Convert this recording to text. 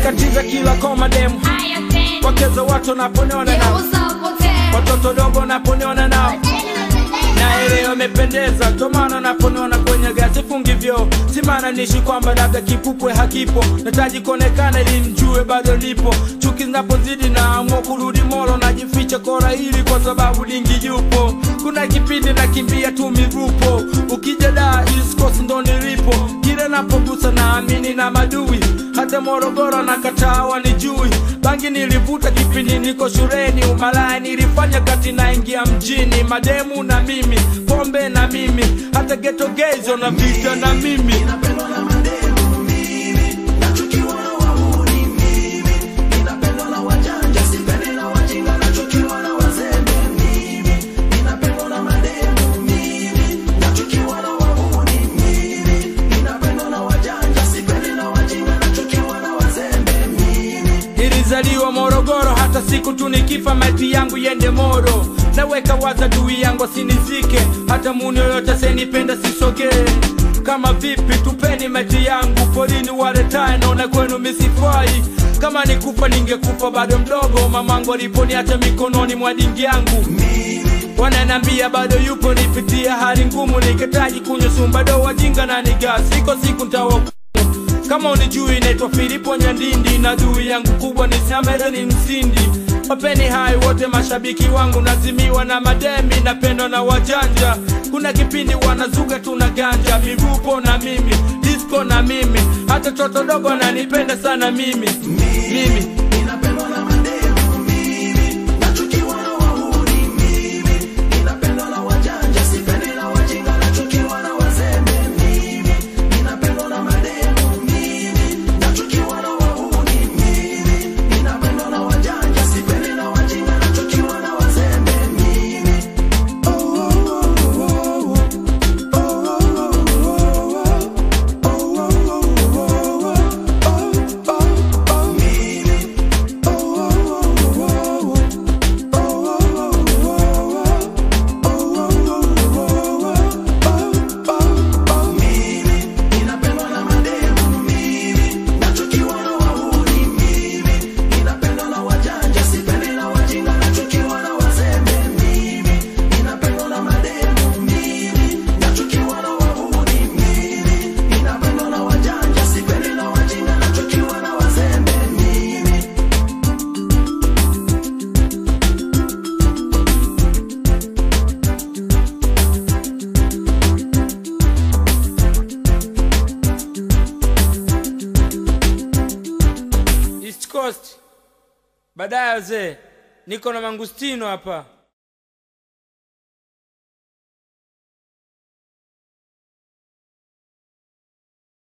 nakatiza kila koma demu wakezo watu naponiona nao watoto dogo naponiona nao na ile wamependeza tomana naponiona kwenye gasi fungivyo simana nishi kwamba labda kipupwe hakipo nataji kuonekana ili mjue bado lipo chuki zinapozidi naamua kurudi moro najificha kora hili kwa sababu lingi yupo kuna kipindi nakimbia tu mirupo ukija daa iskosi ndo nilipo kile napogusa naamini na madui hata morogoro na katawa ni jui bangi nilivuta kipindi niko shuleni umalaya nilifanya kati naingia mjini mademu na mimi pombe na mimi hata geto gezo na vita na mimi nilizaliwa morogoro hata siku tu nikifa maiti yangu yende moro naweka waza dui yangu asinizike hata muni yoyote senipenda sisogee kama vipi tupeni maiti yangu porini waletae naona kwenu misifai kama nikufa ningekufa bado mdogo mamangu aliponiacha mikononi mwa dingi yangu wananambia bado yupo nipitia hali ngumu nikitaji kunywa sumbado wajinga na nigaa siko siku ntawa kama unijui naitwa filipo nyandindi na dui yangu kubwa ni samere ni msindi wapeni hai wote mashabiki wangu nazimiwa na mademi napendwa na wajanja kuna kipindi wanazuga tuna ganja mivupo na mimi disco na mimi hata toto dogo nanipenda sana mimi mimi East Coast. Baadaye wazee, niko na mangustino hapa.